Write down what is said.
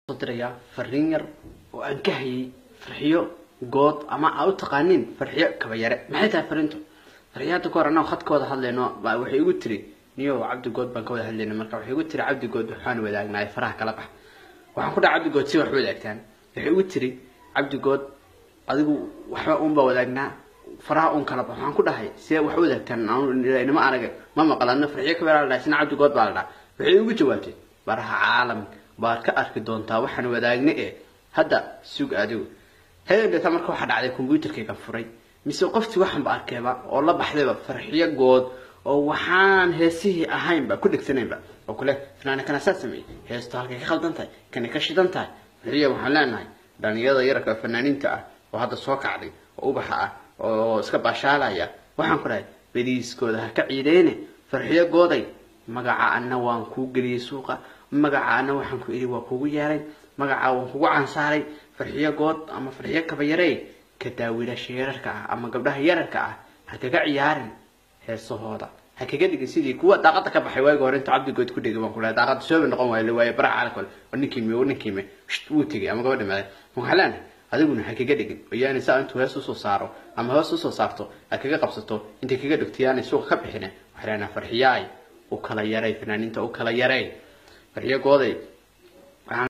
soo dirayaa fariin yar oo aan ka hayay farxiyo good ama aa u taqaanin farxiyo kabayare maxay tahay fariintu farxiyo hadda ka hor annago khadkooda hadlayno baa waxay igu tiri niyo cabdi good baan ka wada hadlayna marka waxay igu tiri cabdi good waxaan wadaagnaay faraha kala bax waxaan ku dhaha cabdi good si wax wadaagtaan waxay igu tiri cabdi good adigu waxba uun baa wadaagnaa faraha uun kala bax waxaan ku dhahay see wax wadaagtaan inama arag ma maqalano farxiyo kabayare la dhahay sina cabdi good baa la dhaha waxay igu jawaabtay baraha caalamka baad ka arki doontaa waxaan wadaagne e hadda sug adigu habeendeeta marka waxaa dhacday combyuterkayga furay mise qoftii waxaanba arkeeba oo la baxdayba farxiyo good oo waxaan heesihii ahaynba ku dhegsanaynba oo kule fanaana kana saa sameeyey heesto halkay ka khaldan tahay kanay ka shidan tahay farxiya waxaan leenahay dhalinyarada yararka fanaaniinta ah oo hadda soo kacday oo ubaxa ah oo iska baashaalaya waxaan ku dhahay beriiskooda ha ka ciideyne farxiyo gooday magaca ana waan kuu geliyey suuqa magaca ana waxaan ku idhi waa kugu yeeray magaca waan kugu cansaaray farxiyo good ama farxiyo kabayarey ka daawilasha yararka ah ama gabdhaha yararka ah ha kaga ciyaarin heesahooda ha kaga dhigin sidii kuwa daaqada ka baxay waagi hore intuu cabdigood ku dhigay baan ku lahay daaqada sooba noqon waayo waaye baraha caalamka oo ninkiime oo ninkiime wuu tegay ama gabadha maaday waxaan leenahay adiguna ha kaga dhigin oo yaani saa intuu hees usoo saaro ama hoos usoo saarto ha kaga qabsato intay kaga dhigto yaanay suuqa ka bixine waxay leenahay farxiyaay u kala yaray fanaaniinta u kala yaray farxiyo gooday